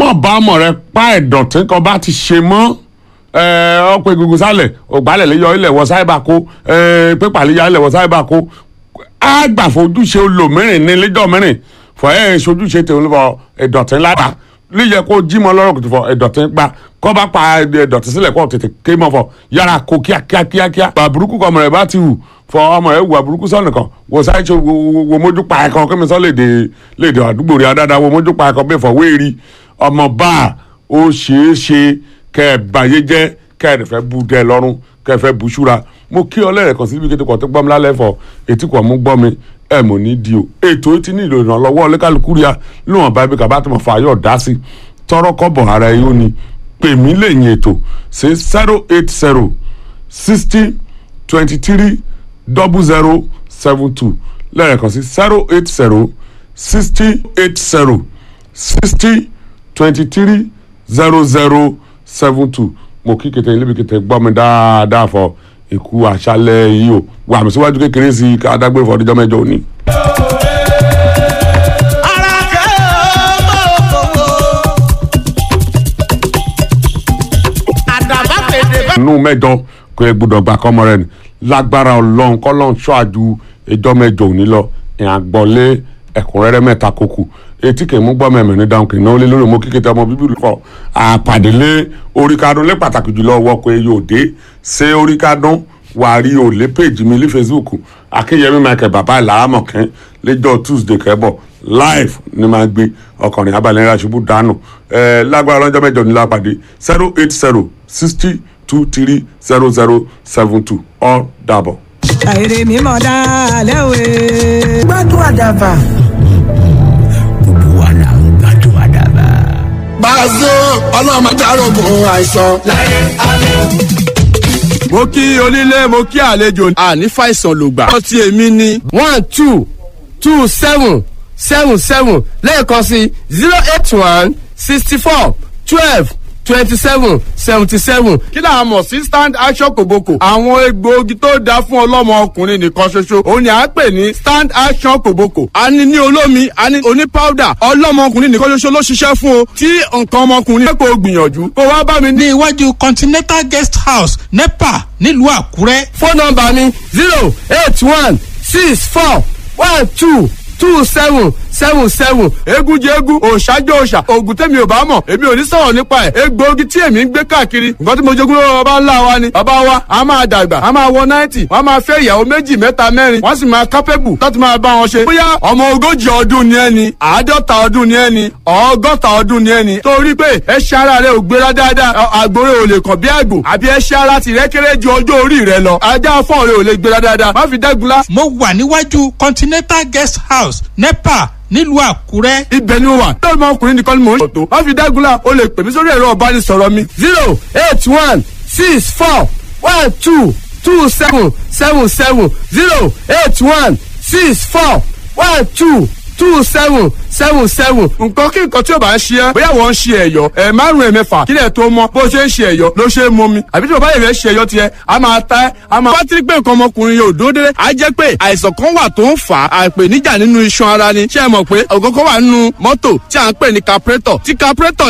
má bá ọmọ rẹ pa ẹ̀dọ̀tí kan bá ti ṣe mọ́ ọ̀pọ̀ egungun sálẹ̀ ògbálẹ̀ lè yọ ilẹ̀ wọ sáíbà kó pépà lè ya ilẹ̀ wọ sáíbà kó á gbà fojúṣe olòmírìn ní lẹ́jọ́ mìíràn fọ ẹ̀ ṣojúṣe tèmi fọ ẹ̀dọ̀tí lára líyẹ kó jí mọ lọ́rọ̀ kùtù fọ ẹ̀dọ̀tí pa kọ́ bá pa ẹ̀dọ̀tí sílẹ̀ kó tètè ké mọ́ fọ yára kó kíákíá kíákíá àbúrúkú kọ́ ọmọ rẹ̀ bá ti hù fọ ọmọ rẹ̀ wù àbúrúkú sọ́ọ̀nì kan wò sáyé ṣe wo mójú pa ẹ̀kan kí mi sọ léde léde àdúgbò rẹ̀ adáadáa wo mójú pa ẹ̀kan bẹ́ẹ̀ fọ wéèrí ọmọ bá ó ṣeé ṣe kẹ́ ẹ̀ bàyé jẹ́ kẹ́ ẹ̀ fẹ́ bu dẹ́ lọ́rùn kẹ́ ẹ̀ fẹ́ bu ṣúra mo kí ọ lẹ́rẹ̀kan síbi kété kan tó gbọ́ mi lálẹ́ fọ etí kan mú gbọ́ mi ẹ̀ mọ̀ ní di o ètò ti ní ìlò ìrànlọ́wọ́ ọlẹ́kàlùkù ríà níwọ̀n bá ibi kàbá tó mọ̀ fà yọ̀ dá sí tọrọ kọ́bọ̀ ara ẹ̀ yóò ní pè mí lẹ́yìn ètò sí zero eight zero sixty twenty three double zero seven two lẹ́rẹ̀kan sí zero eight zero sixty eight zero sixty twenty three zero zero seven two mo kí kété ilé mi kété gbọ́ mi dáadáa fọ ikú àṣálẹ́ yìí o wà mí síwájú kékeré sí i ká dágbére fọ ọdún mẹ́jọ òní. nù mẹ́jọ kò yẹ gbọ́dọ̀ gbà kọmọ rẹ ni lágbára Ọlọ́run kọlọrun ṣọàjú ẹjọ́ mẹ́jọ òní lọ ìhàgbọlé ẹ̀kúnrẹ́rẹ́ mẹ́ta kókù etí kì í mú gbọmọ ẹmẹ ní dáhùn kì í náwó lé lórí mo kíkẹtẹ ọmọ bíbí lùkọ àpàdélé oríkadùn lé pàtàkì jùlọ wọkọ eyín òde ṣé oríkadùn wà rí òlé péjì mi ní Facebook akínyẹmí michael bàbá ìlàrámọ̀kẹ́ lẹ́jọ́ tuesday kẹ́bọ̀ live ni máa gbé ọkùnrin abalẹ̀ ńlá ṣubú dànù ẹ̀ lágbára lọ́jọ́ mẹ́jọ ní lápàdé zero eight zero sixty two three zero zero seven two all dàbọ̀. àìrè mímọ́ dálẹ́ òwe. gbádùn àdàbà. gbogbo wa là ń gbádùn àdàbà. Bàzó ọlọ́mọdé arógun àìsàn. láyé alẹ́ mo kí onílé mo kí àlejò àní fàìsàn lògbà. ọtí èmi ni one two two seven seven seven lẹ́ẹ̀kan sí zero eight one sixty four twelve twenty seven seventy seven. kí là á mọ̀ sí stand action kòbókò. àwọn egbòogi tó dáa fún ọlọ́mọ ọkùnrin nìkan ṣoṣo òun ni à ń pè ní stand action kòbókò. a ní ní olómi a ní oní powder ọlọ́mọ ọkùnrin nìkan ṣoṣo ló ṣiṣẹ́ fún o. tí nǹkan ọmọkùnrin kò gbìyànjú kó wá bá mi ní iwájú continental guest house nepa nílùú àkúrẹ́. fóònù nọ́mbà mi zero eight one six four one two two seven seven seven egun jẹ egun òòṣàjọ òòṣà oògùn tẹ̀mí ò bá mọ̀ èmi ò ní sọ̀rọ̀ nípa ẹ̀ egbòogi tí èmi ń gbé káàkiri nǹkan tí mo jogún lọ́wọ́ bàbá ńlá wa ni bàbá wa a máa dàgbà a máa wọ náìtì wọ́n a máa fẹ́ ìyàwó méjì mẹ́ta mẹ́rin wọ́n sì máa kápẹ́bù láti máa bá wọn ṣe. bóyá ọmọ ogójì ọdún ni ẹni àádọ́ta ọdún ni ẹni ọgọ́ta ọdún ni ẹni torí pé ẹṣẹ́ ara rẹ ò gbéra dáadáa àgbòrè ò lè kàn bí àgbò àbí ẹṣẹ́ ara tìrẹ́ kéré ju ọjọ́ orí rẹ lọ ajá fọ́ọ̀ rẹ ò lè gbéra dáadáa má fi dẹ́gunlá. mo wà níwájú continental guest house nepa nílùú àkúrẹ́. ibẹ̀ ni mo wà lórí ọmọkùnrin nìkan ni mò ń ṣètò má fi dágunlá o lè pè mí sórí ẹ̀rọ ọ̀bánisọ̀rọ̀ mi zero eight one six four one two two seven seven seven zero eight one six four one two two seven seven seven nǹkan kí nǹkan tí o bá ń ṣe ẹ́ bóyá wọ́n ń ṣe ẹ̀yọ́ ẹ̀ márùn ẹ̀ mẹ́fà kílẹ̀ tó mọ́ bó ṣe ń ṣe ẹ̀yọ́ ló ṣe é mọ́ mi àbí tí o bá yẹ̀ fẹ́ ṣe ẹ̀yọ́ tiẹ̀ a máa ta ẹ́ a máa. pátí pé nǹkan ọmọkùnrin yóò dúró dédé á jẹ́ pé àìsàn kan wà tó ń fà á àìpèníjà nínú iṣan ara ni ṣé ẹ mọ̀ pé ọ̀gọ́gọ́ wà nínú mọ́tò tí à ń pè ní carburetor tí carburetor